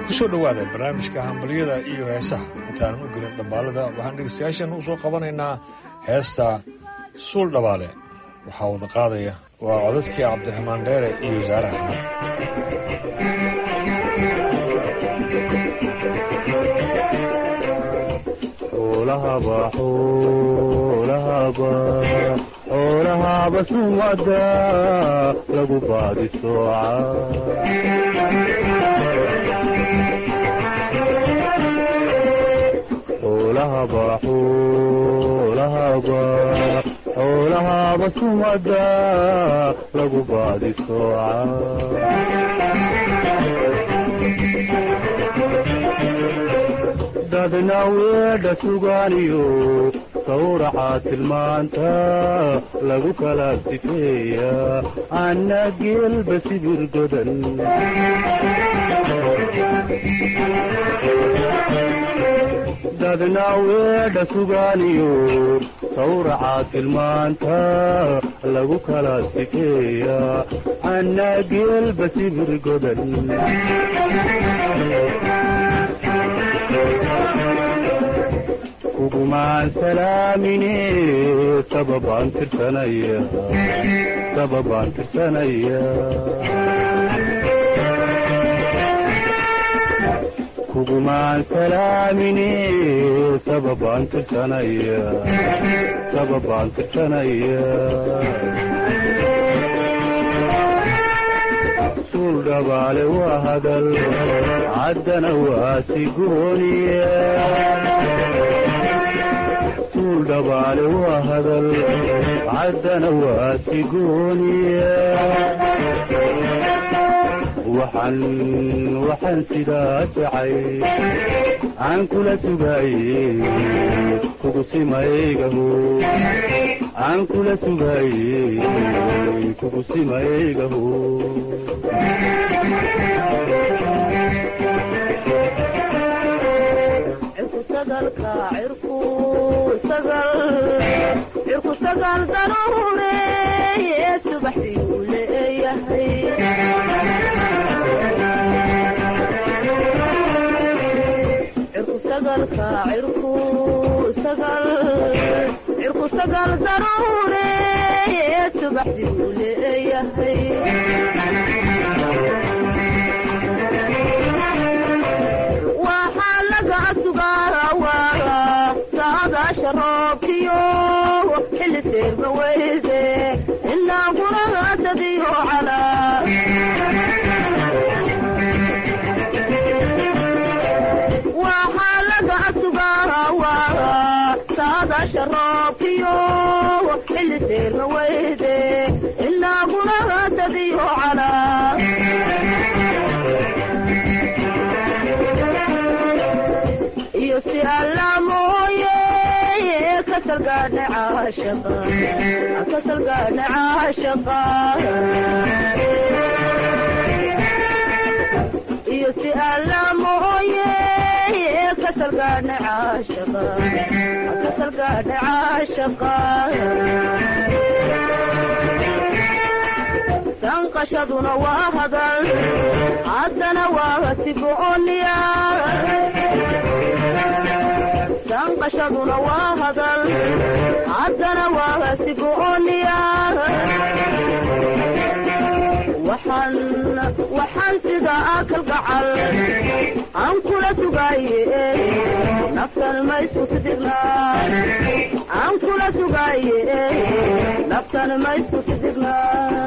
kusoo dhowaada barnaamijka hambalyada iyo heesaha intaanan u gelin dhabbaalada waxaan dhegeystayaashan u soo qabanaynaa heesta suul dhabaale waxaa wada qaadaya waa codadkii cabdiraxmaan dheere iyo wasaare axmed xoolahaba sumada lagu baadi sooca xoolahaba xoolahaba xoolahaba sumada lagu baadi sooca dadna weedha sugaaniyo sawraca tilmaanta lagu kala sifeeya anna geelba sibir godan dadna weedha sugaaniyo sawraca tilmaanta lagu kala sifeeya anna geelba sibir godan kugumaan salaamine sababaan tirsanaya sababaan tirsanaya kugumaan salaamine sababaan tirsanaya sababaan tirsanaya suul dhabaale waa hadal caddana waa sigooniya suul dhabaale waa hadal caddana waa sigooniya waxaan waxaan sidaa jacay aan kula sugaaye kugu simaygaho aan kula sugaaye kugu simaygaho cirku sagal daruureeye subaxdiiu leeyahay cirku sagalka cirku sagal cirku sagal daruureeye subaxdiiu leeyahay waxaa laga sugaa saadaasha roobkiyo xilli seerma weyde ilaa guragaasadiyo calaa waxaa laga sugaa saadaasha roobkiyo xilli seerma weyde ilaa guragaasadiyo calaa iyo si alla mooye kasalgaadha caashaqa kasalgaadha caashaqa iyo si alla mooye kasalgaadha caashaqa kasalgaadha caashaqa sanqashaduna waa hadal haddana waa sigooniya sanqashaduna waa hadal haddana waa sigooniya waxaan waxaan sidaa kalgacal aan kula sugaaye naftan ma isku sidigna aan kula sugaaye naftan ma isku sidigna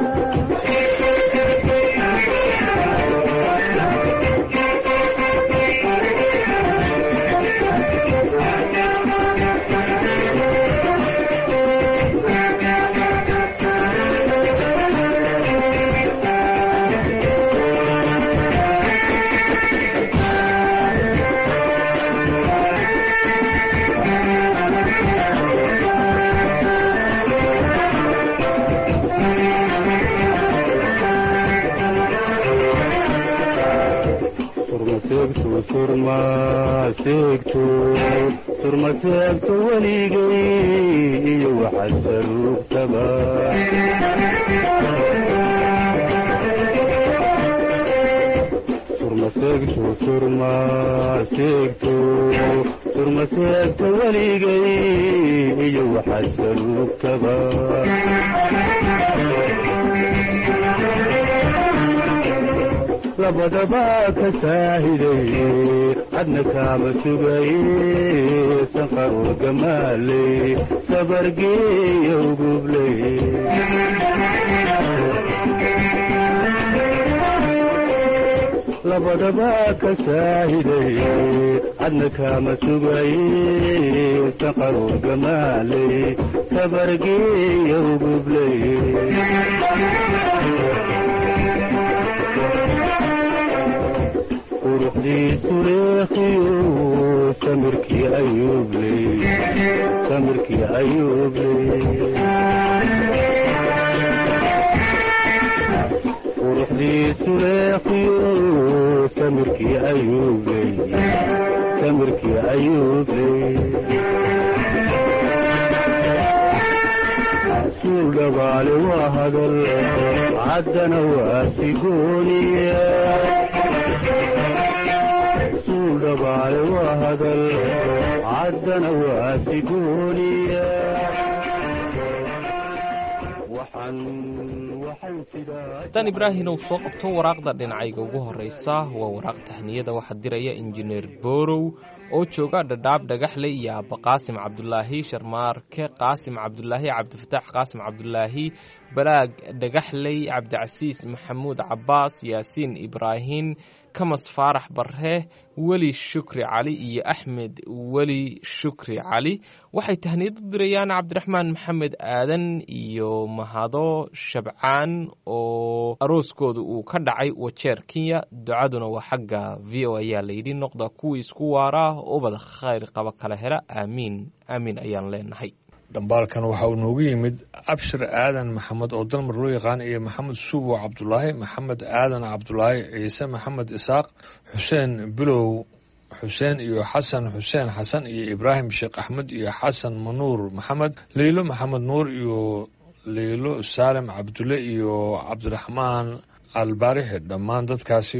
surma seegto weligay iyo waxaad saruugtaba surma surmaseegto surmaseegto surmaseegto weligay iyo waxaad saluugtaba labadaba ka saahiday adna kaama sugaye sanqarur gamaaley sabargeeya ugubley labadaba ka saahiday adna kaama sugaye sanqarur gamaaley sabargeeya ugubley quruxdiisu leekhiyo samirkii ayuubley samirkii ayuubley quruxdiisu leekhiyo samirkii ayuubley samirkii ayuubley suul dhabaale waa hadal caddana waa sigooniya suul dhabaale waa hadal caddana waa sigooniya waxaan waxaan sidaa haddaan ibraahinow soo qabto waraaqda dhinacayga ugu horraysa waa waraaq tahniyada waxaa diraya injineer boorow oo jooga dhadhaab dhagaxley iyo aabba qaasim cabdulaahi sharmaarke qaasim cabdulaahi cabdifataax qaasim cabdulaahi balaag dhagaxley cabdicasiis maxamuud cabbaas yaasiin ibraahin kamas faarax barre weli shukri cali iyo axmed weli shukri cali waxay tahniyad u dirayaan cabdiraxmaan maxamed aadan iyo mahado shabcaan oo arooskooda uu ka dhacay wajeer kenya ducaduna waa xagga v o ayaa layidhi noqda kuwii isku waara ubad khayr qaba kala hela aamiin aamiin ayaan leenahay dhambaalkan waxa uu noogu yimid abshir aadan maxamed oo dalmar loo yaqaan iyo maxamed suubo cabdulaahi maxamed aadan cabdulaahi ciise maxamed isaaq xuseen bilow xuseen iyo xasan xuseen xasan iyo ibraahim sheekh axmed iyo xasan manuur maxamed leylo maxamed nuur iyo leylo saalim cabdulle iyo cabdiraxmaan albaarixi dhammaan dadkaasi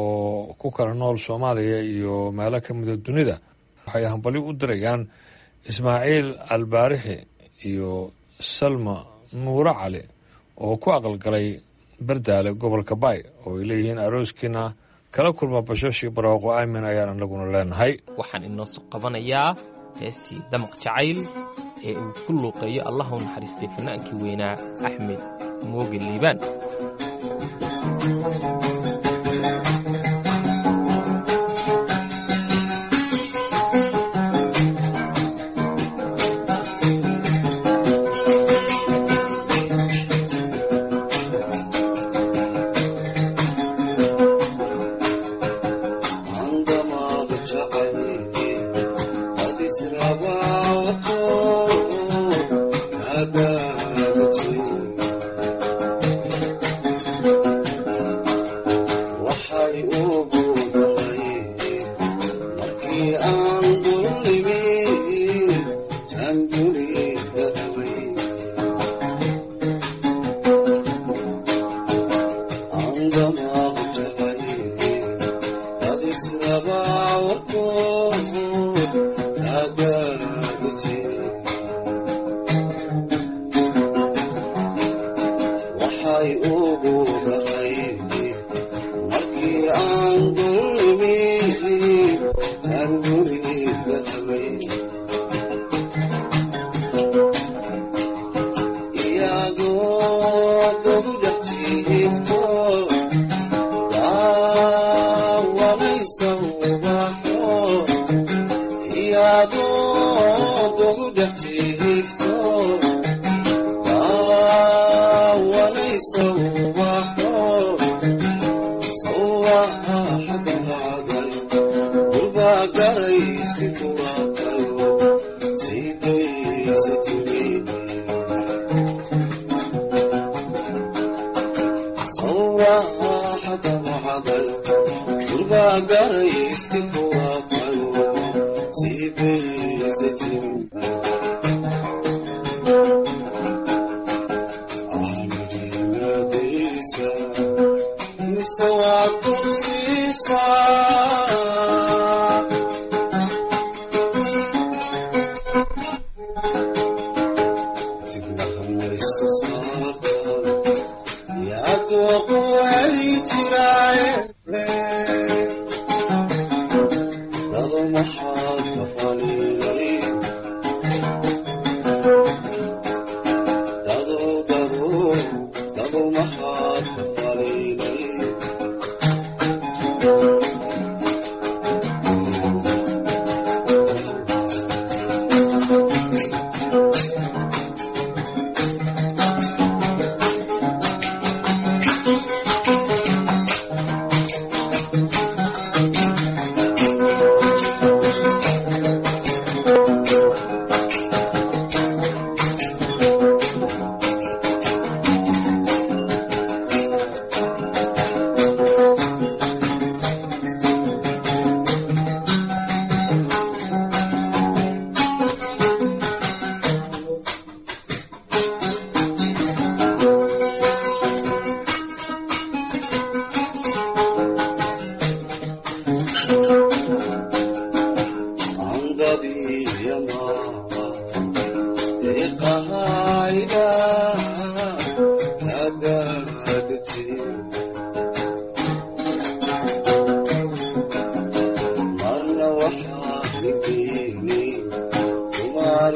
oo ku kala nool soomaaliya iyo meelo ka mida dunida waxay hambali u dirayaan ismaaciil albaarixi iyo salma nuuro cali oo ku aqalgalay bardaale gobolka baay oo ay leeyihiin arooskiina kala kulma bashooshii barwaaqo aamin ayaan anaguna leenahay waxaan inoo soo qabanayaa heestii damaq jacayl ee uu ku luuqeeyo allah u naxariistay fanaankii weynaa axmed mooge liibaan Sawatu sisa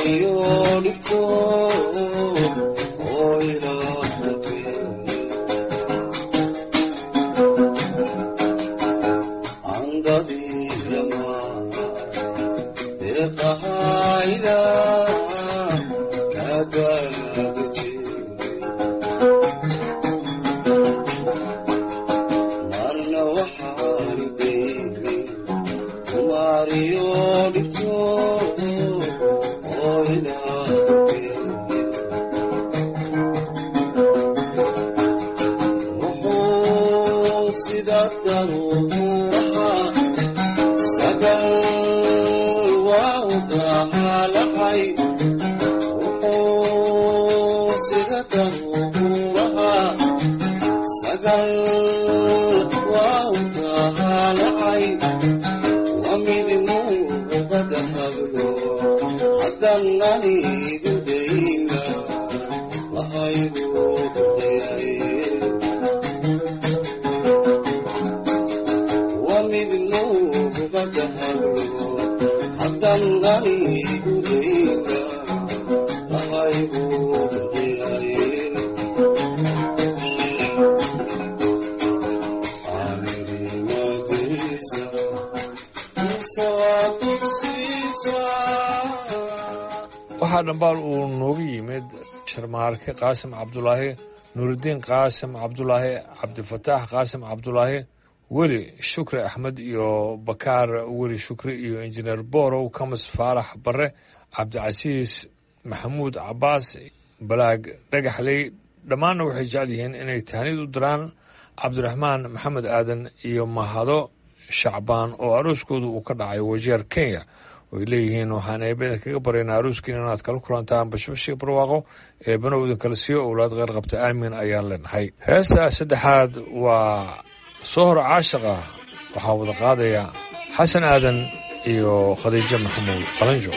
waxaa dhambaal uu noogu yimid sharmaarke qaasim cabdulaahi nuurudiin qaasim cabdulaahi cabdifataax qaasim cabdulaahi weli shukri axmed iyo bakaar weli shukri iyo injineer borow kamas faarax barre cabdicasiis maxamuud cabaas balaag dhagaxley dhammaanna waxay jecel yihiin inay tahnid u diraan cabdiraxmaan maxamed aadan iyo mahado shacbaan oo arooskoodu uu ka dhacay wajeer kenya oy leeyihiin waxaan eebada kaga baryaynaa aruuskiina inaad kala kulantaan bashbashii barwaaqo eebanowda kala siiyo owlaad qeyr qabta aamin ayaan leenahay heesta saddexaad waa sohor caashiqa waxaa wada qaadaya xasan aadan iyo khadiijo maxamuud qalanjo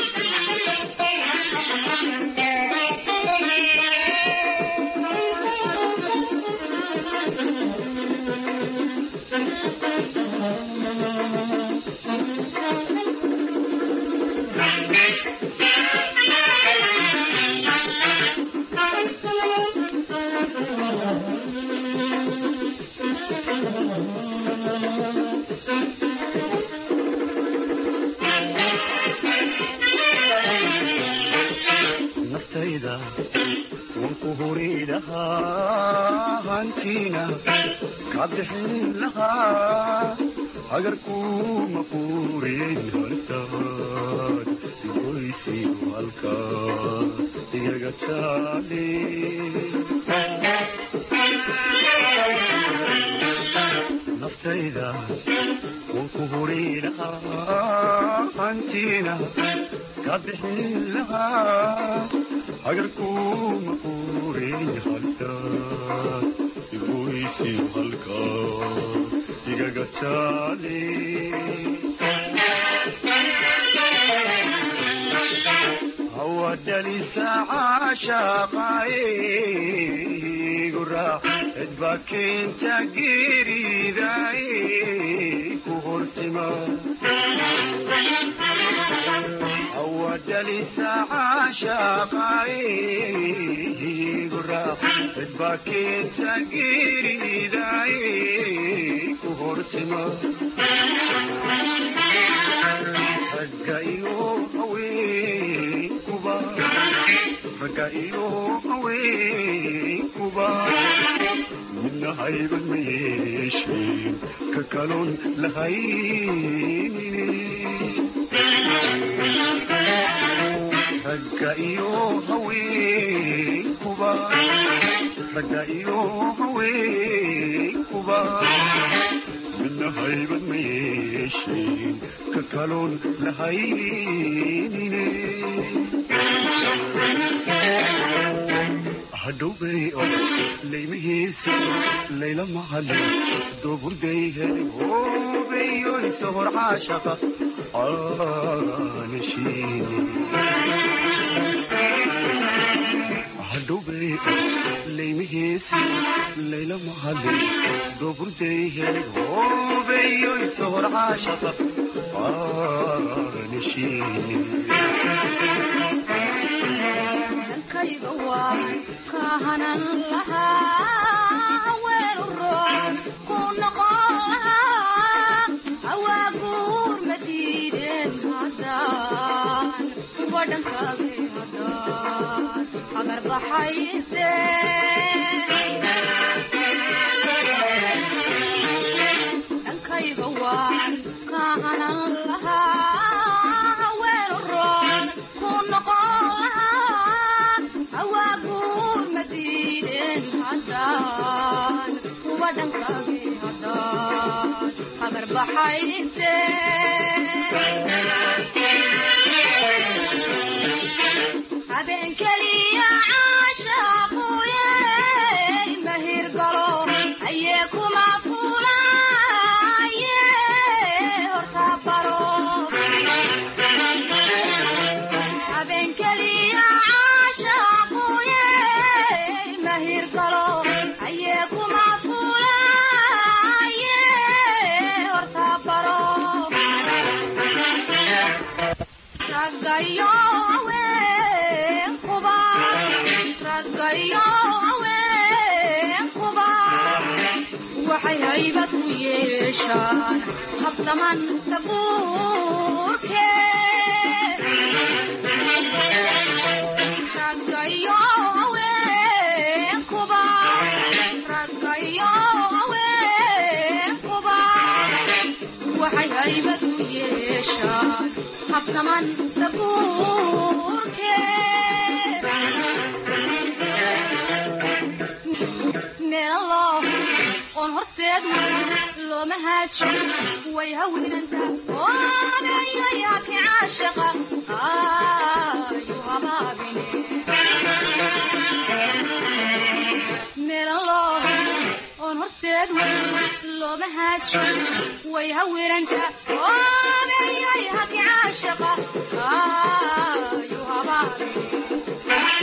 naftayda wanku huri lahaa hantiina ka bixin lahaa agarkuma quuriyen halistaad goysi halka igaga jaale naftayda wanku huri lahaa hantiina ka bixin lahaa agarkuma quuriyen halistaad goysi halka igaga jaale hawadhalisa caashaqaaye guraac cidba keenta geeridaay ku hortima hawadhalisa caashaqaaye guraac cidba keenta geeridaay ku hortima ragga iyo haweenkuba ragga iyo haweenkuba midna hayban ma yeesheen ka kaloon lahaynine ragga iyo haweenkuba ragga iyo haweenkuba midna haybad ma yeesheen ka kaloon lahaynine hadhowbay oo laymihiisa layla mahale dooburday hele hoobeyoy sohor caashaqa aanashiine hadhowbay laymihiisi layla mahadin dooburday helay hoobeeyo isohor caashaqa aanishiini dankayga waan kahanan lahaa weel u roon ku noqon lahaa awaaguur ma diideen haddaan kuwa dhankaagay haddaan agar baxayse dhankayga waan kahanan lahaa weel u roon ku noqon lahaa awaaguur ma diideen haddaan kuwa dhankaagay haddaan agar baxayse habeen keliya caashaaquye mahir galo ayee kuma fulaye horta baro habeen keliya caashaaquye mahir galo ayee kuma fulaye horta baro raggayo haweenkuba raggayo haweenkuba waxay haybad u yeeshaan habsaman taguurke raggayo haweenkuba raggayo haweenkuba waxay haybad u yeeshaan habsaman taguurke meelo oon horseed looma haadsho way hawinanta oodayay haki caashaqa ayu habaabine meelo oon horseed looma haadsho way hawinanta oodayay haki caashaqa ayu habaabine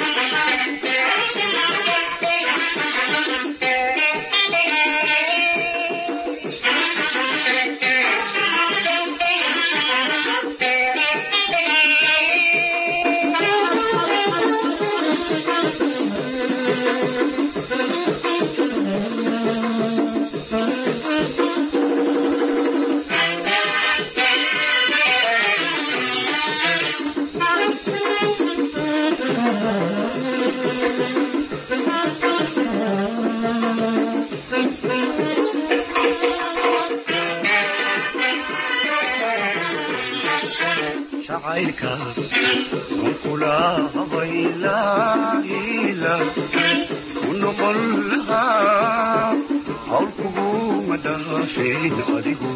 jacaylka waan kula habaylaila ku noqon lahaa hawl kuguma dhaafeen adigu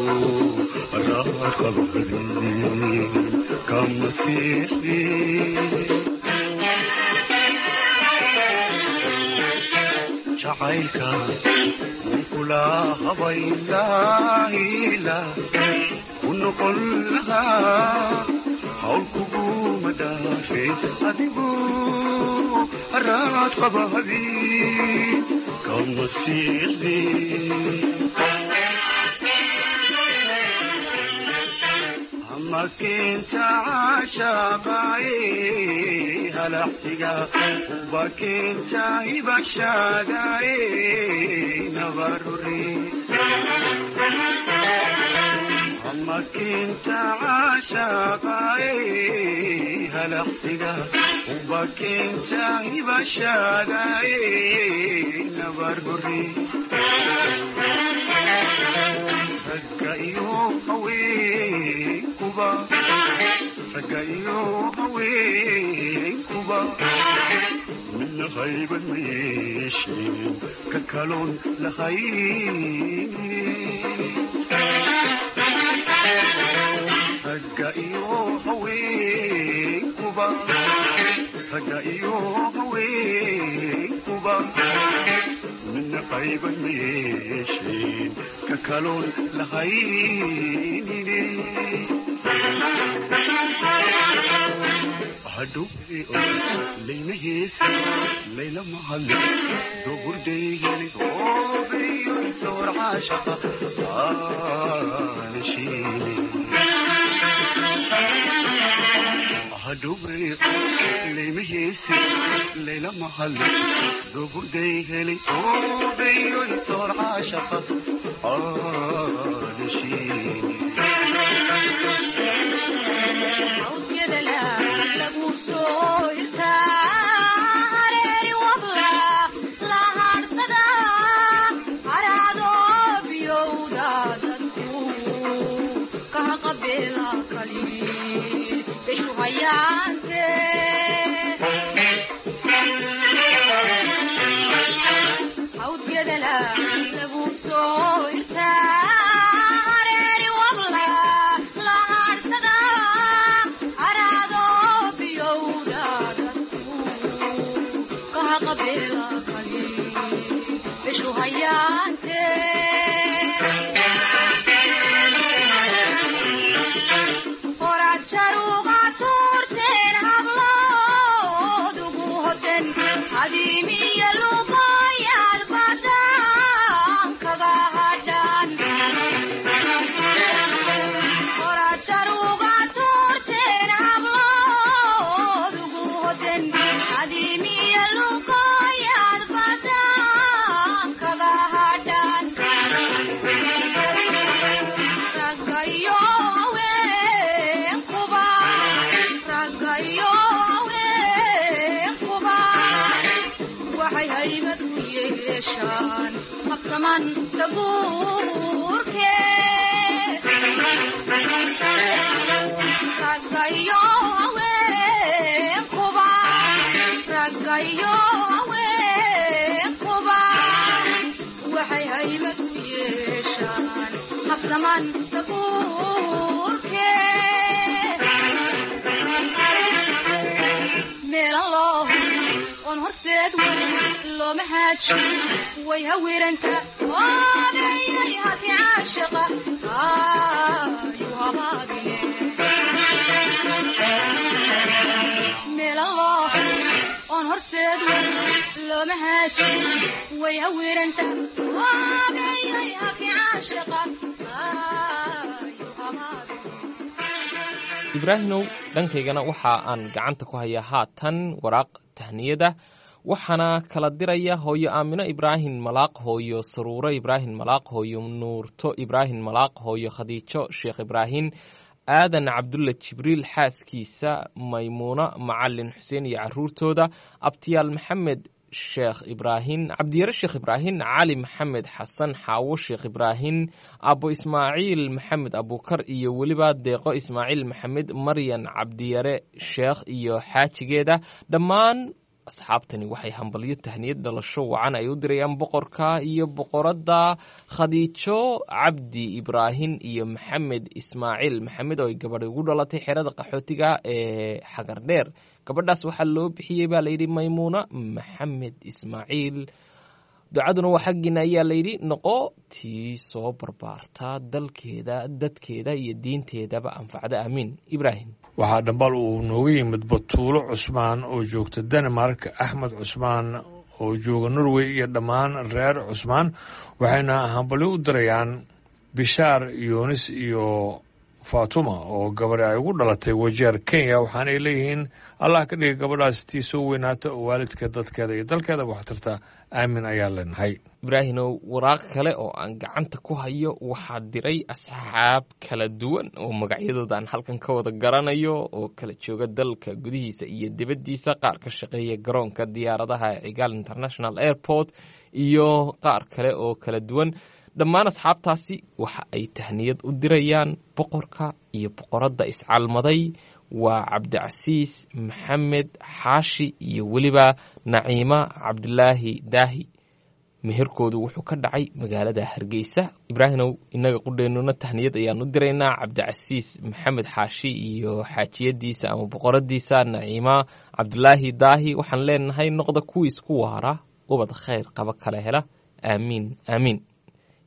raaqabadin kama siixdin jacaylka waan kula habaylaila ku noqon lahaa hawl kuguma dhaafeen adigu haraad qaba habeen kama siixdin ama keenta caashaqaaye halacsiga uba keenta hibashaadaaye nabarure ama keenta caashaqaaye halacsiga uba keenta hibashaadaaye nabarure ragga iyo haweenkuba ragga iyo haweenkuba midna haybad ma yeesheen ka kaloon lahayn ragga iyo haweenkuba ragga iyo haweenkuba midna qayban ma yeesheen ka kaloon lahaynine hadhuwe laymaheesa layla mahadle doburdaygani oobayo isoor caashaqa aanashiine hadhuwe laymaheesa layla mahadle doburdaygani oobayo isoor caashaqa aanashiine awdkedala lagu soo istaareeri wabla la hadhsada haraado biyowda dadku kaha qabeela kali beshu hayaante awdkedala lagu soo istaareeri wabla la hadhsada haraado biyowda dadku kaha qabeela kali beshu hayaante horaad sharuuqa tuurteen habloodugu hoten adiimiyo luqayaad badan kaga hadhan horaad sharuuqa tuurteen habloodugu hoten adiimiyo luqayaad badan kaga hadhan raggayo haweenkuba raggayo haweenkuba waxay haymad u yeeshaan habsaman daguurke raggayo haweenkuba raggayo haweenkuba waxay haymad u yeeshaan habsaman daguurke meelan loo oon horseed looma haaji way hawiranta oodayay haki caashaqa ayu habaabine meelan loo oon horseed looma haaji way hawiranta oodayay haki caashaqa ayu habaabine ibraahimow dhankaygana waxa aan gacanta ku hayaa haatan waraaq tahniyada waxaana kala diraya hooyo aamino ibraahim malaaq hooyo saruuro ibraahim malaaq hooyo nuurto ibraahim malaaq hooyo khadiijo sheekh ibraahim aadan cabdulla jibriil xaaskiisa maymuuno macalin xuseen iyo caruurtooda abtiyaal maxamed sheekh ibraahim cabdiyare sheekh ibraahim cali maxamed xasan xaawo sheekh ibraahim abo ismaaciil maxamed abukar iyo weliba deeqo ismaaciil maxamed maryan cabdiyare sheekh iyo xaajigeeda dhammaan asxaabtani waxay hambalyo tahniyad dhalasho wacan ay u dirayaan boqorka iyo boqoradda khadiijo cabdi ibraahim iyo maxamed ismaaciil maxamed oo ay gabadhi ugu dhalatay xerada qaxootiga ee xagardheer gabadhaas waxaa loo bixiyey baa layidhi maymuuna maxamed ismaaciil ducaduna waa xaggiina ayaa layidhi noqo tii soo barbaarta dalkeeda dadkeeda iyo diinteedaba anfacda aamiin ibraahim waxaa dhambal uu nooga yimid batuulo cusmaan oo joogta denmark axmed cusmaan oo jooga norway iyo dhammaan reer cusmaan waxayna hambalyo u dirayaan bishaar yunis iyo fatuma oo gabadhi ay ugu dhalatay wajeer kenya waxaanay leeyihiin allah ka dhiga gabadhaas tii soo weynaata oo waalidka dadkeeda iyo dalkeedaba wax tarta aamin ayaa leenahay ibraahimow waraaq kale oo aan gacanta ku hayo waxaa diray asxaab kala duwan oo magacyadooda aan halkan ka wada garanayo oo kala jooga dalka gudihiisa iyo dibaddiisa qaar ka shaqeeya garoonka diyaaradaha ee cigaal international airport iyo qaar kale oo kala duwan dhammaan asxaabtaasi waxa ay tahniyad u dirayaan boqorka iyo boqoradda iscalmaday waa cabdicasiis maxamed xaashi iyo weliba naciima cabdilaahi daahi meherkoodu wuxuu ka dhacay magaalada hargeysa ibraahimow innaga qudheennuna tahniyad ayaan u diraynaa cabdicasiis maxamed xaashi iyo xaajiyadiisa ama boqoradiisa naciima cabdilaahi daahi waxaan leenahay noqda kuwiis ku waara ubad khayr qaba kala hela aamiin aamiin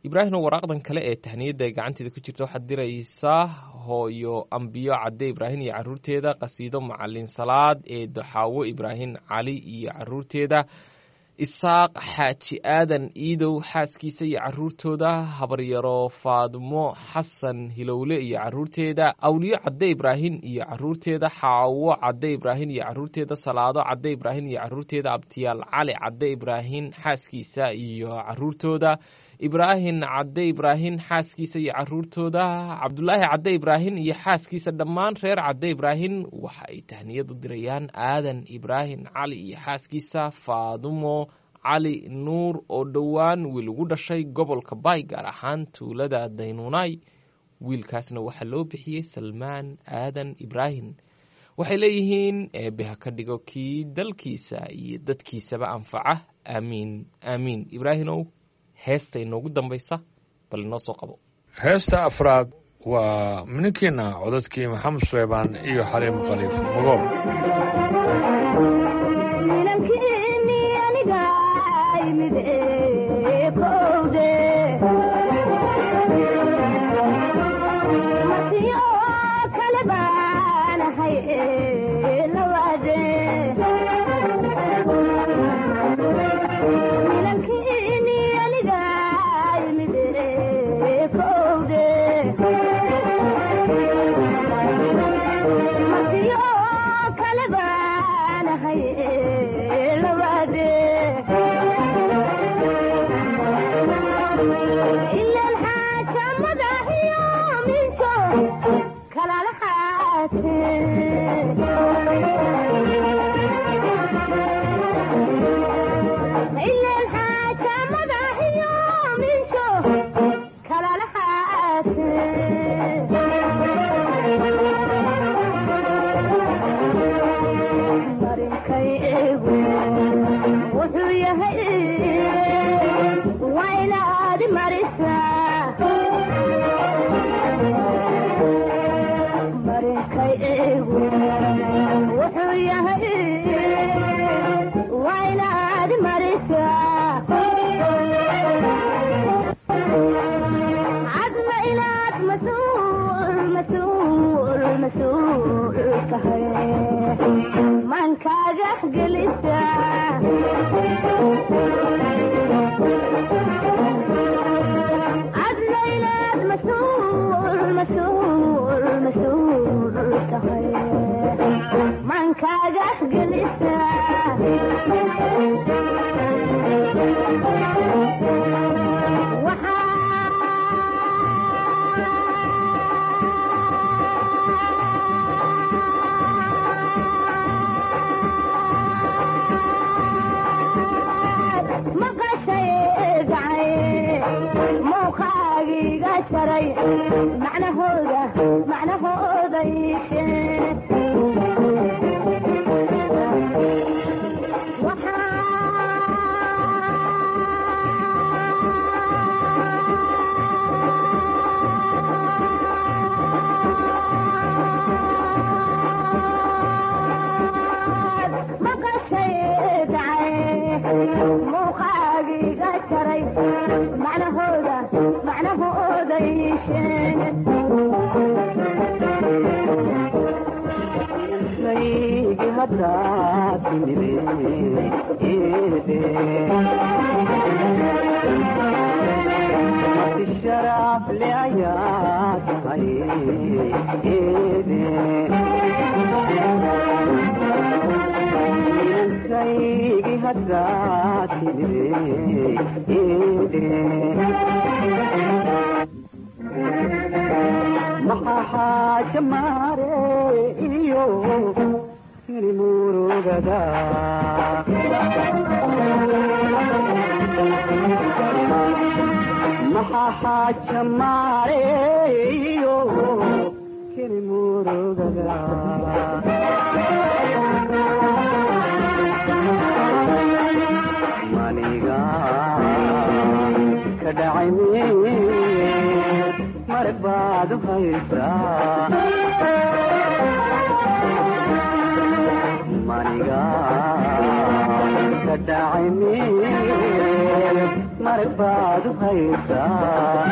ibraahim oo waraaqdan kale ee tahniyadda ay gacanteeda ku jirta waxaad diraysaa hooyo ambiyo cadde ibraahim iyo caruurteeda qasiido macalin salaad ee doxaawo ibraahim cali iyo caruurteeda isaaq xaaji aadan iidow xaaskiisa iyo caruurtooda habaryaro faadmo xasan hilowle iyo caruurteeda awliyo cadde ibraahim iyo caruurteeda xaawo cadde ibraahim iyo caruurteeda salaado cadde ibraahim iyo caruurteeda abtiyaal cali cadde ibraahim xaaskiisa iyo caruurtooda ibraahim cadde ibraahim xaaskiisa iyo caruurtooda cabdulaahi cadde ibraahim iyo xaaskiisa dhammaan reer cadde ibraahim waxa ay tahniyad u dirayaan aadan ibraahim cali iyo xaaskiisa faadumo cali nuur oo dhowaan wiil ugu dhashay gobolka baay gaar ahaan tuulada daynuunay wiilkaasna waxaa loo bixiyey salmaan aadan ibraahim waxay leeyihiin eebbe ha ka dhigo kii dalkiisa iyo dadkiisaba anfaca aamiin aamiin ibraahimow heesta inoogu dambaysa bal inoo soo qabo heesta afraad waa mininkiina codadkii maxamed suleymaan iyo xaliim khaliif magool marag baad u haysaa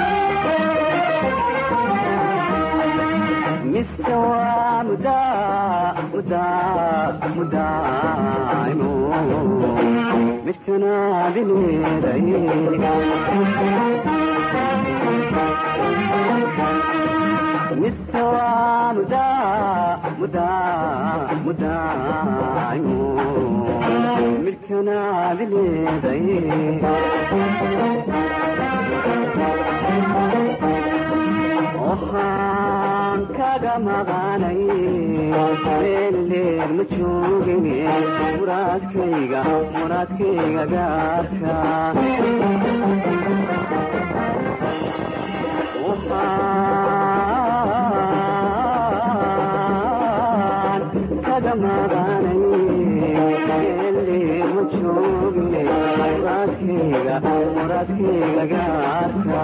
mise waa mudaa mudaa mudaaymo midkanaadi leeday mise waa mudaa mudaa mudaaymo midkanaadi leeday waxaan kaga maqanay meel leer ma joogin muraadkayga muraadkayga gaarka waxaan kaga maqanay meel leer ma joogin muraadkayga muraadkayga gaarka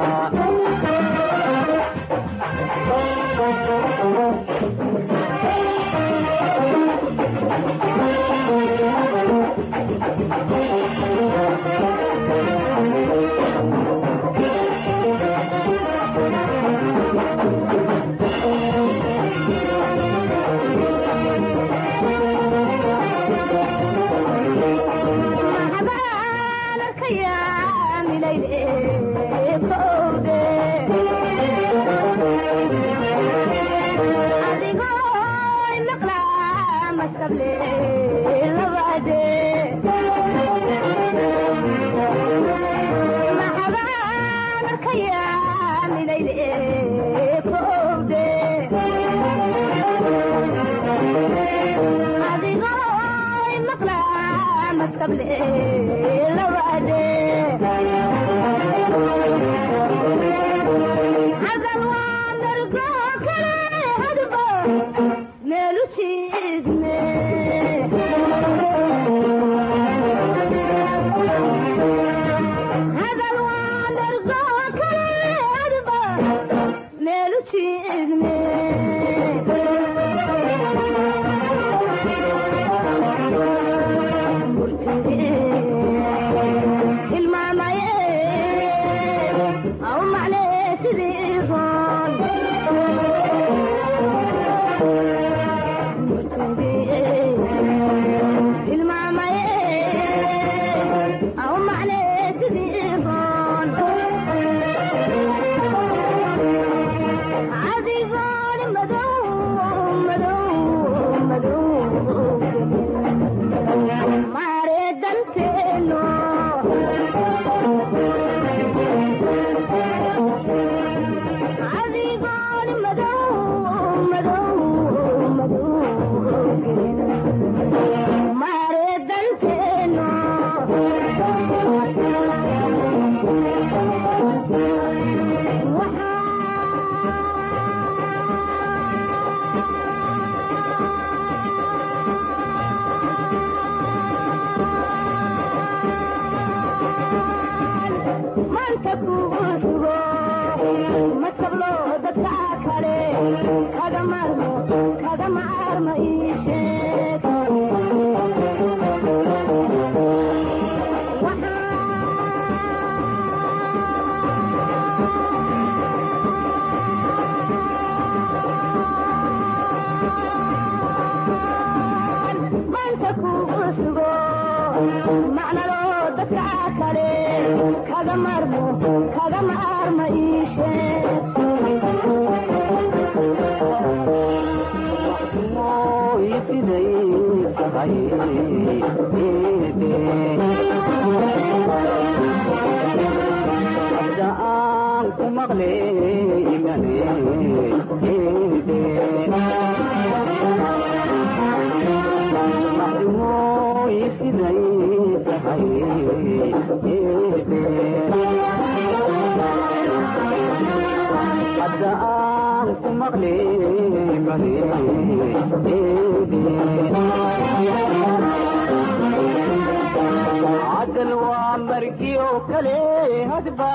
cadal waa margiyo kale hadba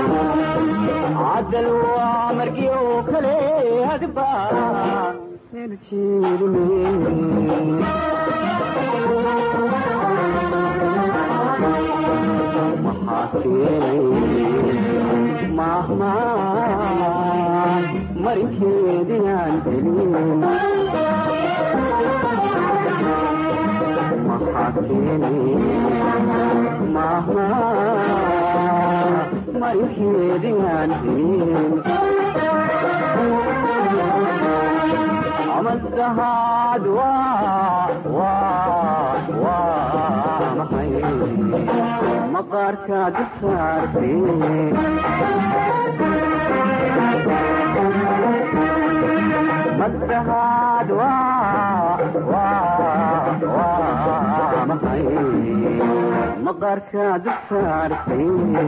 cadal waa margiyo kale hadba meel maxaa keenay mahmaan marinkeediyaan helin maxaa keenay mahmaan marinkeediyaan helin amadahaad waa waa waa maxay maqaarkaad saartee madahaad waa waa waa maxay maqaarkaad saartee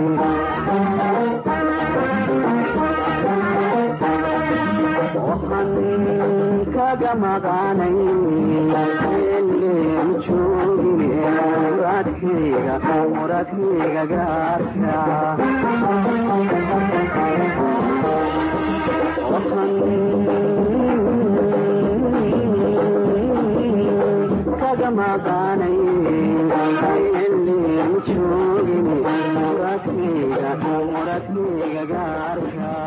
waxaan kaga maqaanay eleen joogine muradkayga muradkayga gaarka waxaan kaga maqaanay eleen joogine muradkayga muradkayga gaarka